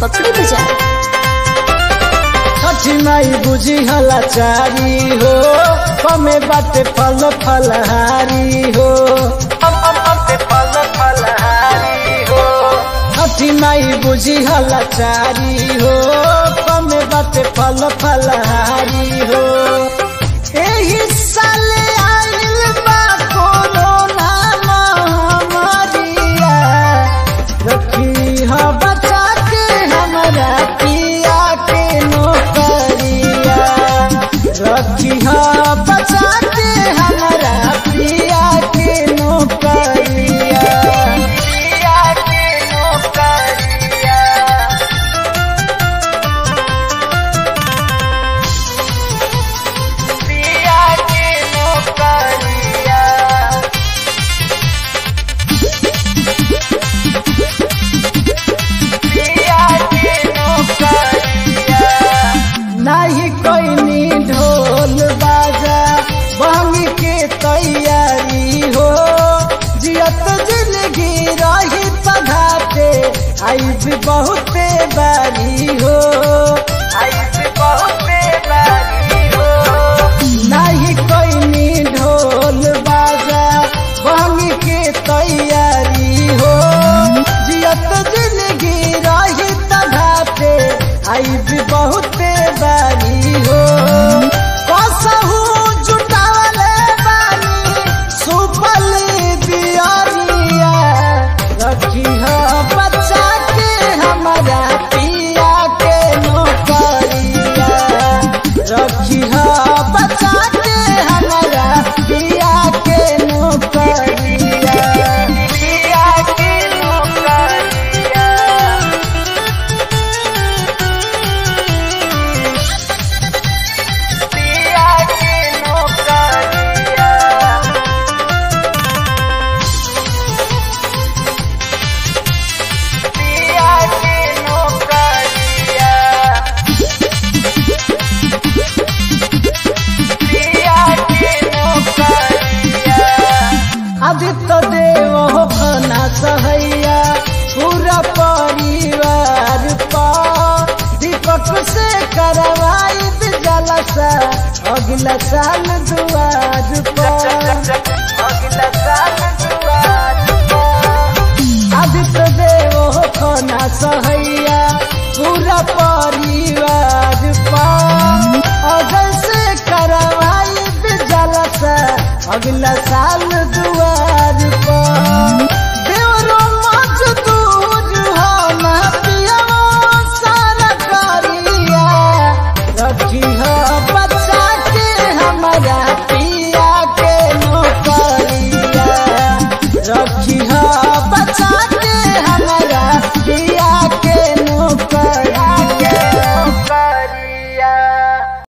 पकड़ी बाजार छठी माई बुझी हलाचारी हो कमे बाटे फल फलहारी हो फल फलहारी हो छठी माई बुझी हलाचारी हो कमे बाटे फल फलहारी हो एही साले आइल बा कोरोना महामारिया रखी ह बचा के हमरा पिया के नौकरिया रखी ह बचा के हमरा पिया के नौकरिया पिया के नौकरिया पिया के नौकरिया नहीं कोई ढोल बाजा बहनी के तैयारी हो जियत जिंदगी रही पधाते आई भी बहुते बारी हो आई भी बहुते बारी हो नहीं कोई ढोल बाजा बहनी के तैयारी हो जियत जिंदगी रही तधाते आई भी बहुते बारी हो कसहू जुटावले बानी सुपली दियरिया रखी ह बच्चा के हमारा पिया के नौकरिया रखी ह बच्चा के हमारा पिया के नौकरिया पिया के नौकरिया पिया के नौकरिया पिया के नौकरिया पिया के नौकरिया आदित्य देव हो खाना सहैया पूरा परिवार पा दीपक से करवाई जलसा अगला साल दुआर पर अगला साल दुआर आदित्य देव हो खाना सहैया पूरा परिवार पा अगल से करवाई जलसा अगला साल